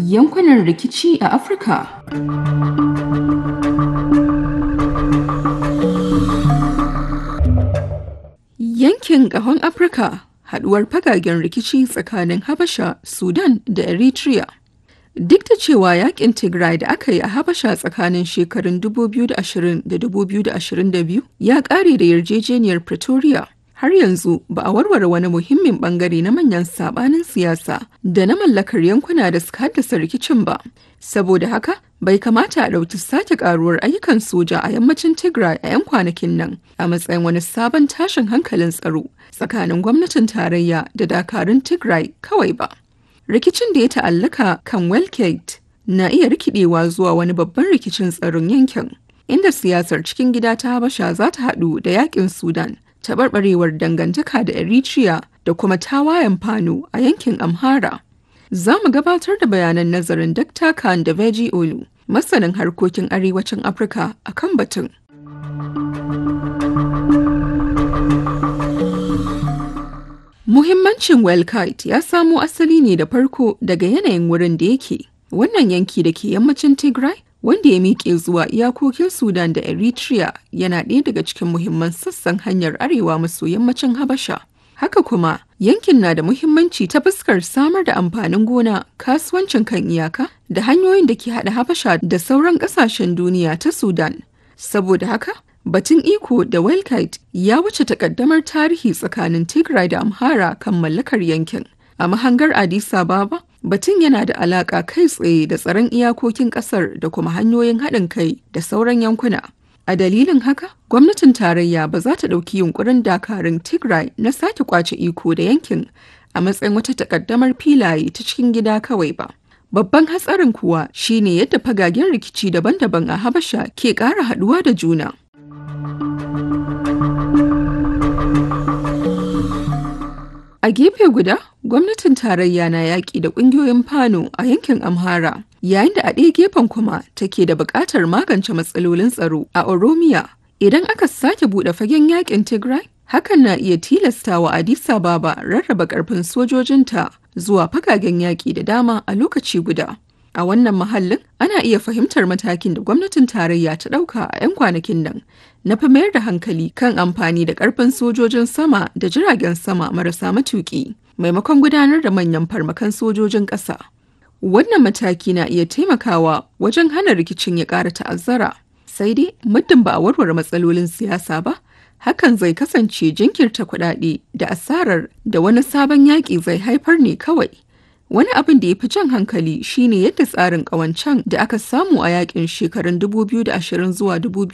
Yankunan rikici a Afirka. Yankin ƙahon Afirka haɗuwar fagagen rikici tsakanin Habasha, Sudan da Eritrea. Duk da cewa yakin Tigray da aka yi a Habasha tsakanin shekarun 2020 da 2022 ya ƙare da yarjejeniyar Pretoria, har yanzu ba a warware wani muhimmin bangare na manyan sabanin siyasa da na mallakar yankuna da suka haddasa rikicin ba. Saboda haka, bai kamata a ɗauki sake ƙaruwar ayyukan soja a yammacin Tigray a 'yan kwanakin nan a matsayin wani sabon tashin hankalin tsaro tsakanin gwamnatin tarayya da dakarun Tigray kawai ba. rikicin da ya ta'allaka kan Welkate na iya rikidewa zuwa wani babban rikicin tsaron yankin, inda siyasar cikin gida ta Habasha za ta haɗu da yakin Sudan, taɓarɓarewar dangantaka da Eritrea da kuma tawayen Fano a yankin Amhara. Za mu gabatar da bayanan nazarin Dr. Khan da Veji Olu, masanin harkokin arewacin Afirka a kan batun. Muhimmancin Welkite ya samo asali ne da farko daga yanayin wurin da yake. Wannan yanki da ke yammacin Tigray, wanda ya miƙe zuwa iyakokin Sudan da Eritrea yana ɗaya daga cikin muhimman sassan hanyar arewa maso yammacin Habasha. Haka kuma, yankin na da muhimmanci ta fuskar samar da amfanin gona, kasuwancin kan iyaka, da hanyoyin da ke haɗa Habasha da sauran ƙasashen duniya ta Sudan. Saboda haka, Batun iko da Welkite ya wuce takaddamar tarihi tsakanin Tigray da Amhara kan mallakar yankin. A mahangar Addis Ababa, batun yana da alaka kai tsaye da tsaron iyakokin kasar da kuma hanyoyin haɗin kai da sauran yankuna. A dalilin haka, gwamnatin tarayya ba za ta ɗauki yunkurin dakarun Tigray na sake kwace iko da yankin a matsayin wata takaddamar filaye ta cikin gida kawai ba. Babban hatsarin kuwa shine yadda fagagen rikici daban-daban a Habasha ke ƙara haɗuwa da juna. A gefe guda, gwamnatin tarayya na yaƙi da ƙungiyoyin Fano a yankin Amhara, yayin da a ɗaya gefen kuma take da buƙatar magance matsalolin tsaro a Oromiya. Idan aka sake buɗe fagen yaƙin Tigray, hakan na iya tilastawa Addis Ababa rarraba ƙarfin sojojinta zuwa fagagen yaƙi da dama a lokaci guda. A wannan mahallin ana iya fahimtar matakin da gwamnatin tarayya ta ɗauka a 'yan kwanakin nan na fi mayar da hankali kan amfani da ƙarfin sojojin sama da jiragen sama marasa matuƙi maimakon gudanar da manyan farmakan sojojin ƙasa. Wannan mataki na iya taimakawa wajen hana rikicin ya ƙara ta'azzara. Sai dai muddin ba a warware matsalolin siyasa ba, hakan zai kasance jinkirta kuɗaɗe da asarar da wani sabon yaƙi zai haifar ne kawai. Wani abin da ya fi jan hankali shine yadda tsarin ƙawancen da aka samu a yakin shekarun 2020 zuwa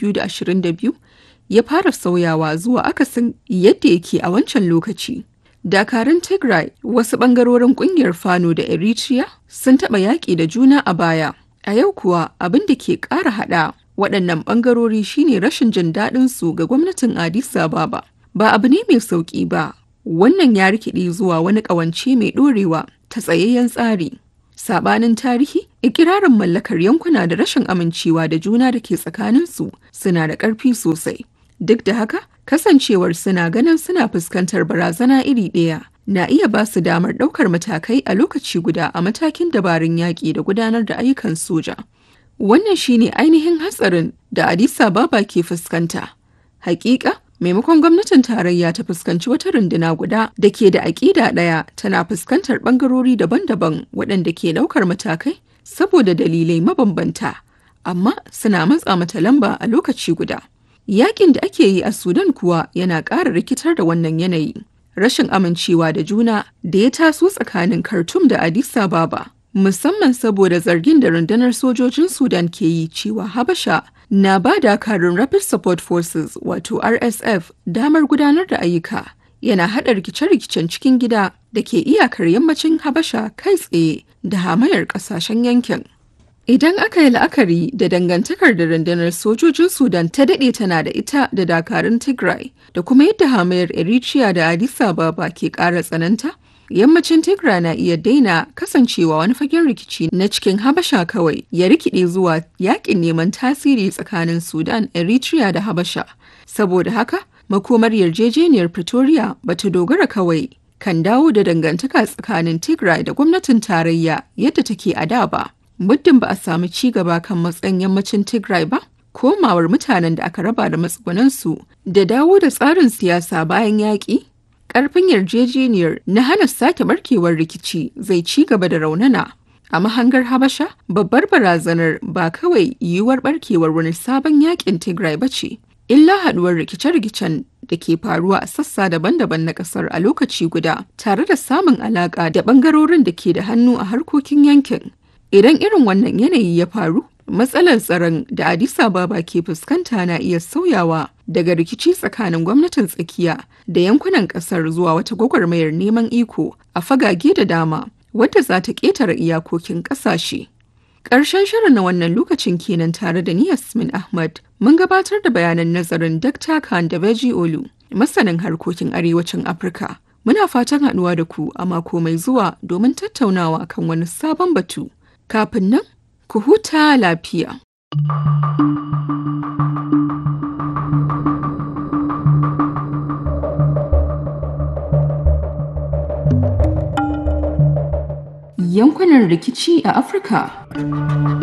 2022 ya fara sauyawa zuwa akasin yadda yake a wancan lokaci. Dakarun Tigray wasu ɓangarorin ƙungiyar Fano da Eritrea sun taɓa yaƙi da juna a baya. A yau kuwa abin da ke ƙara haɗa waɗannan ɓangarori shine rashin jin daɗin su ga gwamnatin Addis Ababa. Ba abu ne mai sauƙi ba. Wannan ya rikide zuwa wani ƙawance mai ɗorewa ta tsayayyen tsari. Sabanin tarihi, ikirarin mallakar yankuna da rashin amincewa da juna da ke tsakaninsu suna da ƙarfi sosai. Duk da haka, kasancewar suna ganin suna fuskantar barazana iri ɗaya na iya ba su damar ɗaukar matakai a lokaci guda a matakin dabarun yaƙi da gudanar da ayyukan soja. Wannan shine ainihin hatsarin da Addis Ababa ke fuskanta. Hakika, maimakon gwamnatin tarayya ta fuskanci wata runduna guda da ke da aƙida ɗaya tana fuskantar ɓangarori daban-daban waɗanda ke ɗaukar matakai saboda dalilai mabambanta amma suna matsa mata lamba a lokaci guda yakin da ake yi a sudan kuwa yana ƙara rikitar da wannan yanayi rashin amincewa da juna da ya taso tsakanin khartoum da addis ababa musamman saboda zargin da rundunar sojojin sudan ke yi cewa habasha na ba dakarun Rapid Support Forces wato RSF damar gudanar da ayyuka yana haɗa rikice-rikicen cikin gida da ke iyakar yammacin Habasha kai tsaye da hamayar ƙasashen yankin. Idan aka yi la'akari da dangantakar da rundunar sojojin Sudan ta daɗe tana da ita da dakarun Tigray da kuma yadda hamayar Eritrea da Addis Ababa ke ƙara tsananta, yammacin Tigray na iya daina kasancewa wani fagen rikici na cikin Habasha kawai ya rikide zuwa yakin neman tasiri tsakanin Sudan, Eritrea da Habasha. Saboda haka, makomar yarjejeniyar Pretoria bata dogara kawai kan dawo da dangantaka tsakanin Tigray da gwamnatin tarayya yadda take a da ba. Muddin ba a samu ci gaba kan matsayin yammacin Tigray ba, komawar mutanen da aka raba da matsugunansu da dawo da tsarin siyasa bayan yaƙi, ƙarfin yarjejeniyar na hana sake barkewar rikici zai ci gaba da raunana. A mahangar Habasha, babbar barazanar ba kawai yiwuwar barkewar wani sabon yaƙin Tigray ba ce, illa haɗuwar rikice-rikicen da ke faruwa a sassa daban-daban na ƙasar a lokaci guda, tare da samun alaƙa da ɓangarorin da ke da hannu a harkokin yankin. Idan irin wannan yanayi ya faru, matsalar tsaron da Addis Ababa ke fuskanta na iya sauyawa daga rikici tsakanin gwamnatin tsakiya da yankunan kasar zuwa wata gwagwarmayar neman iko a fagage da dama wadda za ta ƙetare iyakokin ƙasashe. Ƙarshen shirin na wannan lokacin kenan tare da ni Yasmin Ahmad mun gabatar da bayanan nazarin Dr. Khan da Beji Olu, masanin harkokin arewacin Afirka. Muna fatan haɗuwa da ku a mako mai zuwa domin tattaunawa kan wani sabon batu. Kafin nan, ku huta lafiya. Yankunan rikici a Afirka